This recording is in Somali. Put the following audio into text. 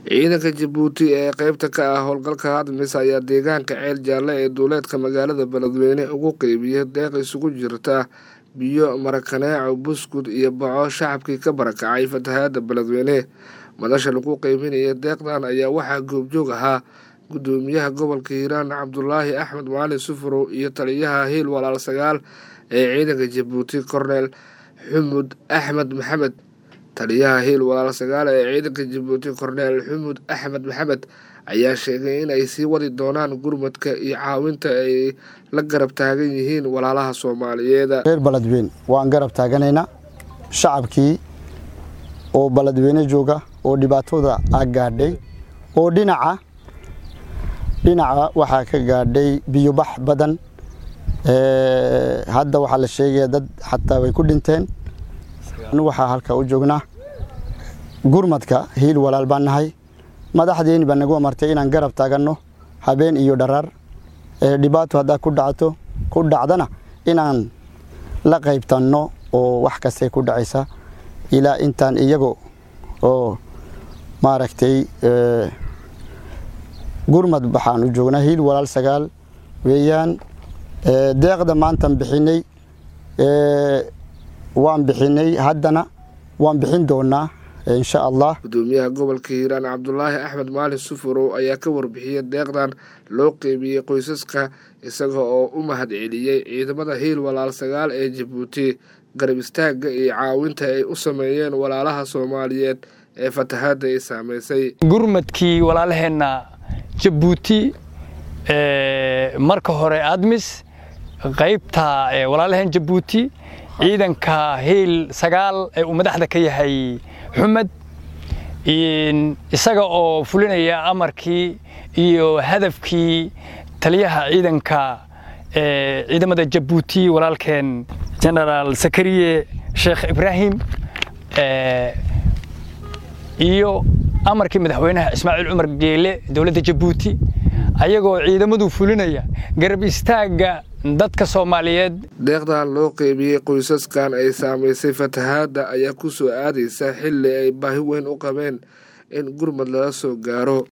ciidanka jabuuti ee qeybta ka ah howlgalka admis ayaa deegaanka ceel jaalle ee duuleedka magaalada beledweyne ugu qeybiyey deeq isugu jirta biyo marakaneeco buskud iyo baco shacabkii ka barakacay fatahaada beledweyne madasha lagu qeybinaya deeqdan ayaa waxaa goobjoog ahaa gudoomiyaha gobolka hiiraan cabdulaahi axmed maalin sufurow iyo taliyaha hiil walaal sagaal ee ciidanka jabuuti korneel xumud axmed maxamed taliyaha hiil walaal sagaal ee ciidanka jabuuti korneel xumud axmed maxamed ayaa sheegay in ay sii wadi doonaan gurmadka iyo caawinta ay la garab taagan yihiin walaalaha soomaaliyeed reer beledweyne waan garab taaganaynaa shacabkii oo beledweyne jooga oo dhibaatooda a gaadhay oo dhinaca dhinaca waxaa ka gaadhay biyobax badan hadda waxaa la sheegaya dad xataa way ku dhinteen waxaa halka u joognaa gurmadka hiil walaal baan nahay madaxdeeni baa nagu amartay inaan garab taaganno habeen iyo dharaar dhibaato haddaa ku dhacto ku dhacdana inaan la qaybtanno oo wax kastay ku dhacaysa ilaa intaan iyago oo maaragtay gurmad waxaan u joognaa hiil walaal sagaal weeyaan deeqda maantan bixinay waan bixinay haddana waan bixin doonaa insha allah gudoomiyaha gobolka hiiraan cabdulaahi axmed maalin sufurow ayaa ka warbixiyey deeqdan loo qeybiyey qoysaska isaga oo u mahad celiyey ciidamada hiil walaal sagaal ee jabuuti garab istaagga iyo caawinta ay u sameeyeen walaalaha soomaaliyeed ee fatahaadda ay saameysay gurmadkii walaalaheenna jabuuti marka hore admis qaybta walaalaheen jabuuti ciidanka hiil sagaal ee uu madaxda ka yahay xumed isaga oo fulinaya amarkii iyo hadafkii taliyaha ciidanka ciidamada jabuuti walaalkeen genaraal sakariye sheekh ibraahim iyo amarkii madaxweynaha ismaaciil cumar geele dowladda jabuuti ayagoo ciidamadu fulinaya garab istaagga dadka soomaaliyeed deeqdan loo qeybiyey qoysaskan ay saamaysay fatahaadda ayaa ku soo aadaysa xilli ay baahi weyn u qabeen in gurmad lala soo gaaro